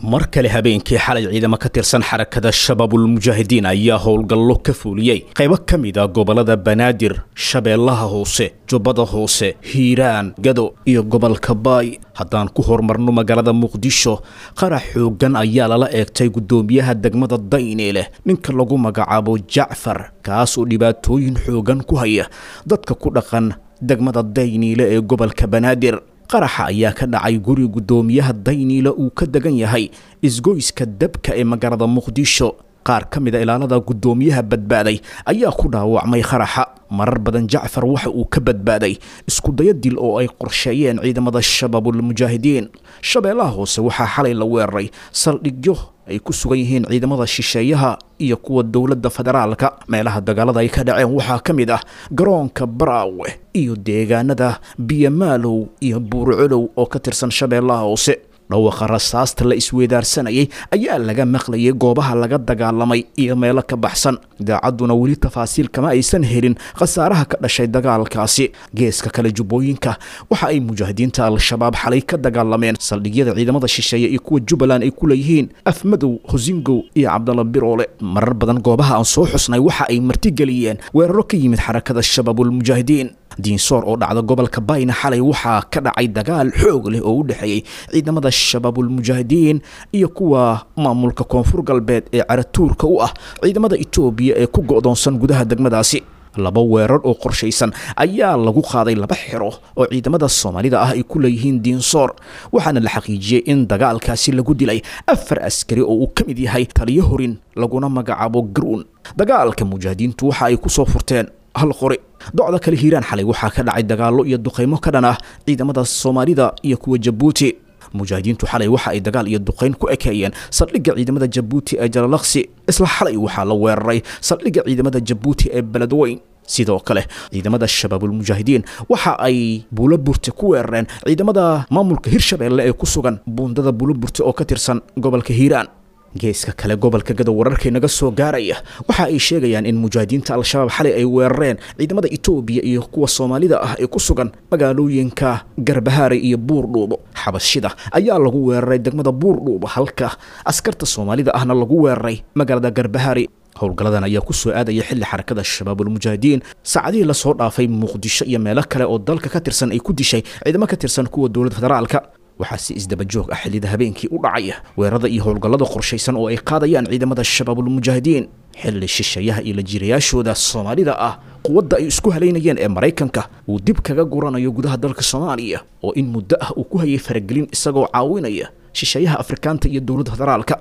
mar kale habeenkii xalay ciidamo ka tirsan xarakada shabaabulmujaahidiin ayaa howlgallo ka fuuliyey qaybo ka mid a gobollada banaadir shabeellaha hoose jubbada hoose hiiraan gado iyo gobolka baay haddaan ku horumarno magaalada muqdisho qarax xooggan ayaa lala eegtay guddoomiyaha degmada dayni leh ninka lagu magacaabo jacfar kaas oo dhibaatooyin xooggan ku haya dadka ku dhaqan degmada dayniile ee gobolka banaadir qaraxa ayaa ka dhacay guri guddoomiyaha dayniile uu ka degan yahay isgoyska dabka ee magaalada muqdisho qaar ka mid a ilaalada guddoomiyaha badbaaday ayaa ku dhaawacmay qaraxa marar badan jacfar waxa uu ka badbaaday iskudayo dil oo ay qorsheeyeen ciidamada shabaabulmujaahidiin shabeellaha hoose waxaa xalay la weeraray saldhigyo ay ku sugan yihiin ciidamada shisheeyaha iyo kuwa dowladda federaalka meelaha dagaalada ay ka dhaceen waxaa ka mid ah garoonka baraawe iyo deegaanada biyamaalow iyo buurcolow oo ka tirsan shabeellaha hoose dhawaqa rasaasta la isweedaarsanayay ayaa laga maqlayay goobaha laga dagaalamay iyo meelo ka baxsan idaacadduna weli tafaasiil kama aysan helin khasaaraha ka dhashay dagaalkaasi geeska kale jubbooyinka waxa ay mujaahidiinta al-shabaab xalay ka dagaalameen saldhigyada ciidamada shisheeye iyo kuwa jubbaland ay ku leeyihiin afmadow hosingow iyo cabdalla biroole marar badan goobaha aan soo xusnay waxa ay martigeliyeen weeraro ka yimid xarakada shabaabulmujaahidiin diinsoor oo dhacda gobolka bayna xalay waxaa ka dhacay dagaal xoog leh oo u dhexeeyey ciidamada shabaabulmujaahidiin iyo kuwa maamulka koonfur galbeed ee caratuurka u ah ciidamada etoobiya ee ku go'doonsan gudaha degmadaasi laba weerar oo qorshaysan ayaa lagu qaaday laba xero oo ciidamada soomaalida ah ay ku leeyihiin diinsoor waxaana la xaqiijiyey in dagaalkaasi lagu dilay afar askari oo uu ka mid yahay taliyo horin laguna magacaabo garuun dagaalka mujaahidiintu waxa ay ku soo furteen hal qori docda kale hiiraan xalay waxaa ka dhacay dagaallo iyo duqaymo ka dhan ah ciidamada soomaalida iyo kuwa jabuuti mujaahidiintu xalay waxa ay dagaal iyo duqayn ku ekeeyeen saldhigga ciidamada jabuuti ee jalalaqsi isla xalay waxaa la weeraray saldhigga ciidamada jabuuti ee beledweyn sidoo kale ciidamada shabaabulmujaahidiin waxa ay buuloburte ku weerareen ciidamada maamulka hirshabeelle ee ku sugan buundada buuloburte oo ka tirsan gobolka hiiraan geeska kale gobolka gadow wararkay naga soo gaaraya waxa ay sheegayaan in mujaahidiinta al-shabaab xalay ay weerareen ciidamada etoobiya iyo kuwa soomaalida ah ee ku sugan magaalooyinka garbahaare iyo buurdhuubo xabashida ayaa lagu weeraray degmada buurdhuubo halka askarta soomaalida ahna lagu weeraray magaalada garbahaare howlgalladan ayaa ku soo aadaya xilli xarakada shabaabulmujaahidiin saacadihii lasoo dhaafay muqdisho iyo meelo kale oo dalka ka tirsan ay ku dishay ciidamo ka tirsan kuwa dowladda federaalka waxaa si isdaba joog ah xillida habeenkii u dhacaya weerarada iyo howlgallada qorshaysan oo ay qaadayaan ciidamada shabaabulmujaahidiin xilli shisheeyaha iyo lajiirayaashooda soomaalida ah quwadda ay isku halaynayeen ee maraykanka uu dib kaga guranayo gudaha dalka soomaaliya oo in muddo ah uu ku hayay faragelin isagoo caawinaya shisheeyaha afrikaanta iyo dowladda federaalka